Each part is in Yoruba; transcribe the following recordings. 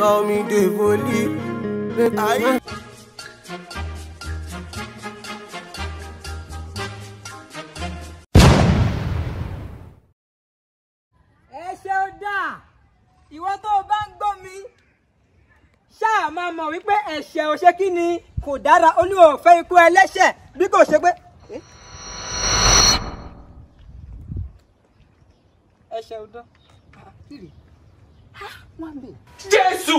call me Devoli. I ẹ ṣe ó dáa ìwọ tó o bá ń gbọ́ mi ṣáà máa mọ̀ wípé ẹ̀ṣẹ̀ ò ṣe kí ni kò dára olúwa ò fẹ́ ikú ẹlẹ́ṣẹ̀ bí kò ṣe pé. ẹ̀ṣẹ̀ ò dán. wọ́n bè. Jésù!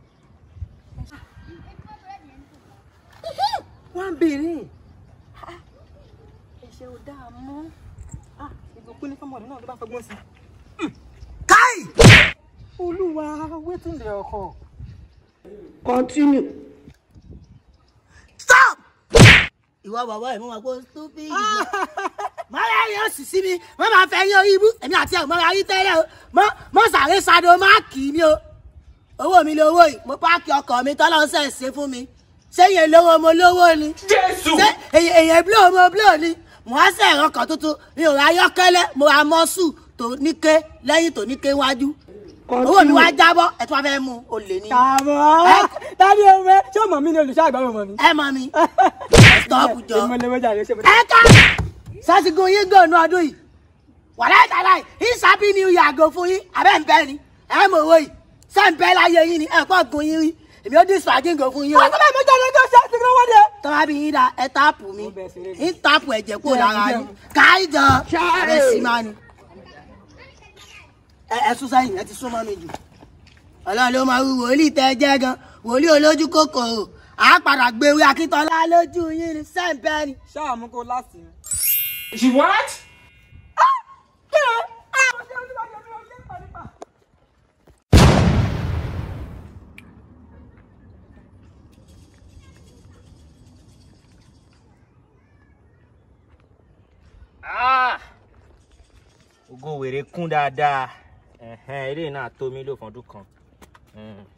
wọ́n bèrè. ẹ̀ṣẹ̀ ò dáa mọ́. ìbùkún ní fọmọdé náà ló bá fọgbọ́n sí. Kai! olúwa wetin dey occur. Continue. Stop! Ìwọ bàbá ẹ̀ mo máa gbọ́ stupid. Mọ́lá yóò sì sí mi, wọ́n máa fẹ́ yín orí ibú. Èmi àti ẹ̀ mọ́ra yín tẹ́lẹ̀ o. Mọ́ mọ́ sàré sado máa kì í mi o. Owó mi lówó yìí, mo páàkì ọkọ̀ mi tọ́lọ́ ń sẹ̀ ṣe fún mi. Ṣé yẹn lówó mo lówó ni? Jésù! Ṣé èyàn bílò mo bílò ni? Mo á sẹ̀ ẹ̀rọ kan tuntun, mi ò ra ayọ́kẹ́lẹ́, mo ra mọ́sù tó níké lẹ́yìn tó níké wájú. Owó mi wá jábọ́, ẹ̀ tí wọ́n fẹ́ mú olè ni. kàmọ́ tani owó ṣé o mọ̀ mí ni olùṣọ́ àgbà mọ̀ mí. Ẹ mọ mi. Stop jọ. èmi lè wọ́jà rẹ̀ ṣe mo. ẹ ká sásìkò yín gbọ̀nù ọdún yìí wàlá ìtàlá yìí ìsàbí ni ìyá àgò fún yín abẹ́ ń bẹ́ ni ẹ mọ̀ owó yìí ṣé ń bẹ́ láyé yín ni ẹ pọ̀ gun yín rí èmi ó dín spaghetti fún yín o. ọ̀sán mi jáde tó ṣe ti gbọ́wọ́ de. tọ́wá bí yín da ẹ táàpù mi Mo bẹ̀ ṣeré ń táàpù ẹ̀jẹ̀ kúrò lára yín káyí jọ ẹ sì máa ni. ẹ ẹ sún sẹ́yìn ẹ ti sún mọ́ mi jù ọlọ́run ló máa wí wòlíì tẹ́ ẹ jẹ́ gan wòlíì olójú kòkòrò àá padà gbé wí akíntọ́lá lójú yín ni sẹ́ǹpẹ́ ni. ṣáà mú kó láti. She what? Ah! ògo wèrè kún dáadáa ẹ̀hẹ́n eré náà tó mí lò fọ́dún kan Mm.